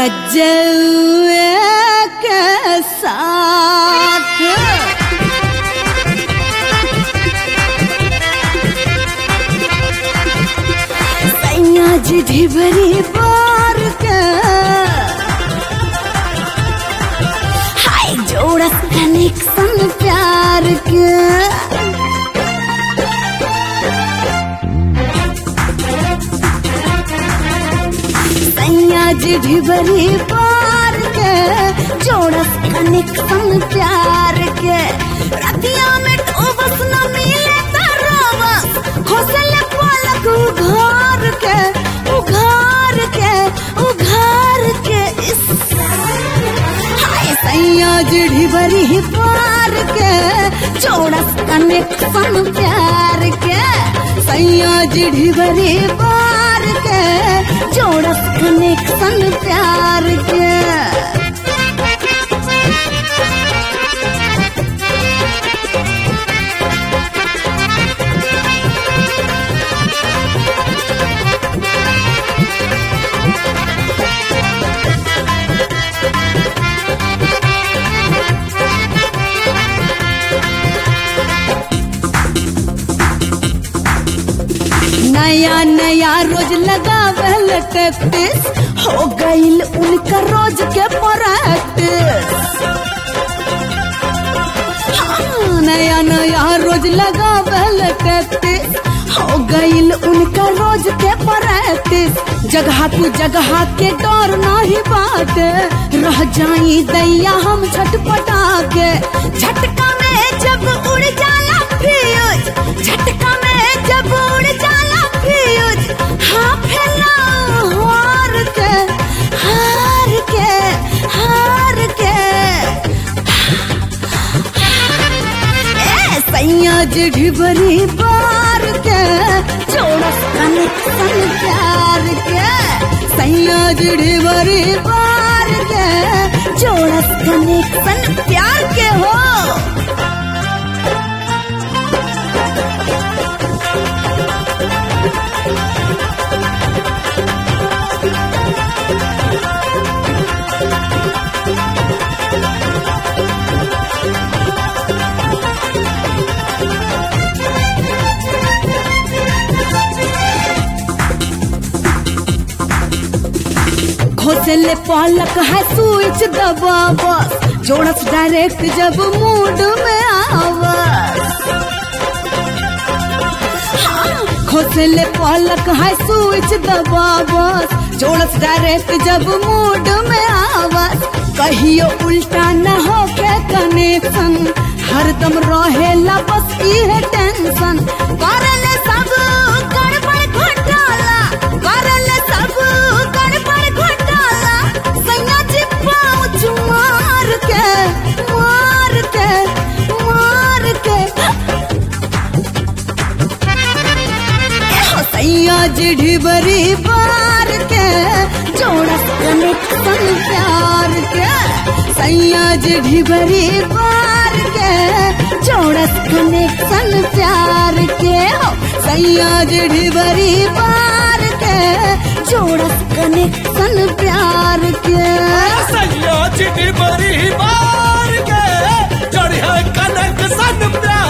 रजौए के साथ सैया जी ढिबरी बार के हाय जोड़स कनेक्शन प्यार के सैया जी ढिबरी पार के जोड़स कनेक्शन प्यार के रतिया में ठोबस न मिले तरावस खोसले पलक उघार के उघार के उघार के इस हाय सैया जी ढिबरी पार के जोड़स कनेक्शन प्यार के सैया जी ढिबरी पार के जोड़स कनेक्शन प्यार के नया नया रोज लगावल टैक्टिस हो गईल उनका रोज के प्रैक्टिस हाँ, नया नया रोज लगावल टैक्टिस हो गईल उनका रोज के प्रैक्टिस जगह तू जगह के डर नहीं बात रह जाई दैया हम झटपटा के झटका में जब उड़ जाला फ्यूज झटका में जब उड़ जाला फ्यूज हाँ फैला हार के हार के हार के ए सैया जी ढिबरी बार के जोड़स कनेक्शन प्यार के सैया जी ढिबरी बार के जोड़स कनेक्शन प्यार के हो घोसले पलक है स्विच दबावस जोड़स डायरेक्ट जब मूड में आवस हाँ, घोसले पलक है स्विच दबावस जोड़स डायरेक्ट जब मूड में आवस कहियो उल्टा न हो के कनेक्शन हरदम रहेला बस इहे टेंशन करले सब गड़बड़ घोटाला करले सब गड़बड़ घोटाला सैया जी पाँच मार के मार के मार के एहो सैया जी ढिबरी बार के जोड़स कनेक्शन प्यार के सैया जी ढिबरी बार के जोड़स कनेक्शन प्यार के हो सैया जी ढिबरी बार के जोड़स कनेक्शन प्यार के सैया चिटी बड़ी बार के चढ़िया कनक सन प्यार